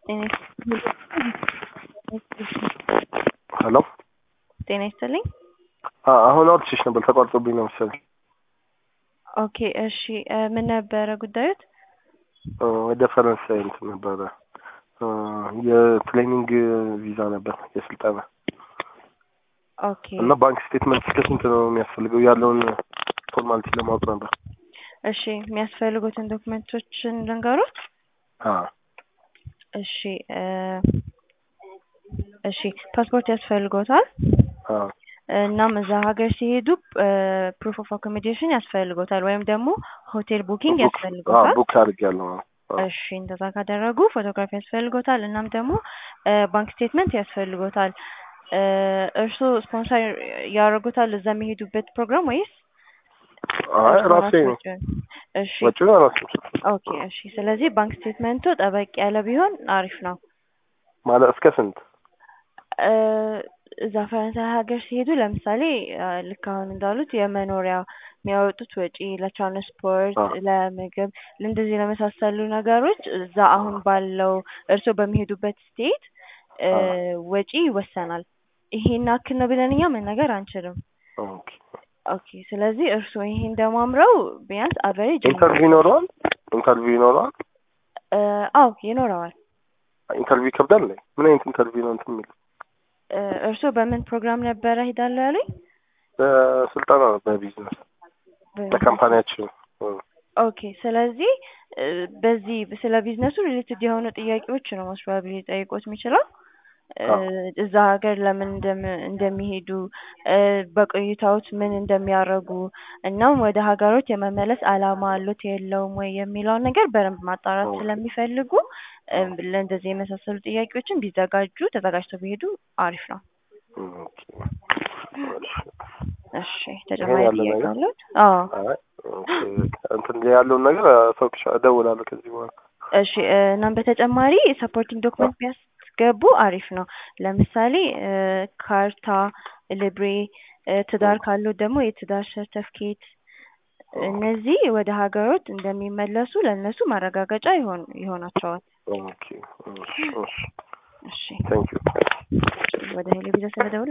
ሄሎ ጤና ይስጥልኝ። አሁን አውርቼሽ ነበር ተቋርጦብኝ ነው መሰለኝ። ኦኬ እሺ እ ምን ነበረ ጉዳዩት? እ ወደ ፈረንሳይ እንትን ነበረ እ የትሬኒንግ ቪዛ ነበር የስልጠና ኦኬ እና ባንክ ስቴትመንት እስከ ስንት ነው የሚያስፈልገው ያለውን ፎርማሊቲ ለማወቅ ነበር። እሺ የሚያስፈልጉትን ዶክመንቶችን ልንገሩት። አ እሺ እ እሺ ፓስፖርት ያስፈልጎታል። አ እናም እዛ ሀገር ሲሄዱ ፕሩፍ ኦፍ አኮሞዴሽን ያስፈልጎታል ወይም ደግሞ ሆቴል ቡኪንግ ቡክ አ ያስፈልጎታል። ቡክ አድርጌያለሁ። አ እሺ እንደዛ ካደረጉ ፎቶግራፊ ያስፈልጎታል። እናም ደግሞ እ ባንክ ስቴትመንት ያስፈልጎታል። እ እርስዎ ስፖንሰር ያደርጉታል እዛ የሚሄዱበት ፕሮግራም ወይስ አይ እርስዎ ራሴ ነው ራስዎትን? እሺ ወጪውን ራሴ ኦኬ እሺ። ስለዚህ ባንክ ስቴትመንቱ ጠበቅ ያለ ቢሆን አሪፍ ነው። ማለት እስከ ስንት? እ እዛ ፈረንሳይ ሀገር ሲሄዱ ለምሳሌ እ ልክ አሁን እንዳሉት የመኖሪያ የሚያወጡት ወጪ ለትራንስፖርት፣ አ ለምግብ፣ ለእንደዚህ ለመሳሰሉ ነገሮች እዛ አሁን ባለው እርስዎ በሚሄዱበት ስቴት እ አ ወጪ ይወሰናል። ይሄን ያክል ነው ብለን እኛ መናገር አንችልም። ኦኬ ኦኬ ስለዚህ እርስዎ ይሄን ደማምረው ቢያንስ አቨሬጅ ኢንተርቪው ይኖረዋል? ኢንተርቪው ይኖረዋል? እ አዎ ይኖረዋል። ኢንተርቪው ይከብዳል እንዴ? ምን አይነት ኢንተርቪው ነው እንትን የሚለው? እ እርስዎ በምን ፕሮግራም ነበረ ሄዳለሁ ያሉኝ? በስልጠና ነው በቢዝነስ በቢዝነስ በካምፓኒያችን እ ኦኬ ስለዚህ እ በዚህ ስለ ቢዝነሱ ሪሌትድ የሆኑ ጥያቄዎች ነው ሞስት ፕሮባብሊ ሊጠይቅዎት የሚችለው እ አ እዛ ሀገር ለምን እንደም እንደሚሄዱ እ በቆይታዎት ምን እንደሚያደርጉ እናም ወደ ሀገሮት የመመለስ አላማ አሎት የለውም ወይ የሚለውን ነገር በደንብ ማጣራት ኦኬ ስለሚፈልጉ እ ለእንደዚህ የመሳሰሉ ጥያቄዎችን ቢዘጋጁ ተዘጋጅተው ቢሄዱ አሪፍ ነው። ኦኬ እሺ እሺ ይሄን ተጨማሪ ያለ ጥያቄ ነገር አለዎት? አዎ አይ ኦኬ እንትን ያለውን ነገር ሰውቅሻ እደውላለሁ ከዚህ በኋላ እሺ እ እናም በተጨማሪ ሰፖርቲንግ አ ዶክመንት ቢያስገቡ አሪፍ ነው። ለምሳሌ እ ካርታ፣ ሊብሬ እ ትዳር ኦኬ ካሎት ደግሞ የትዳር ሰርተፍኬት ኦኬ እነዚህ ወደ ሀገሮት እንደሚመለሱ ለእነሱ ማረጋገጫ ይሆን ይሆናቸዋል። ኦኬ እሺ እሺ እሺ ቴንክ ዩ ወደ ሄሎ ቪዛ ስለደወሉ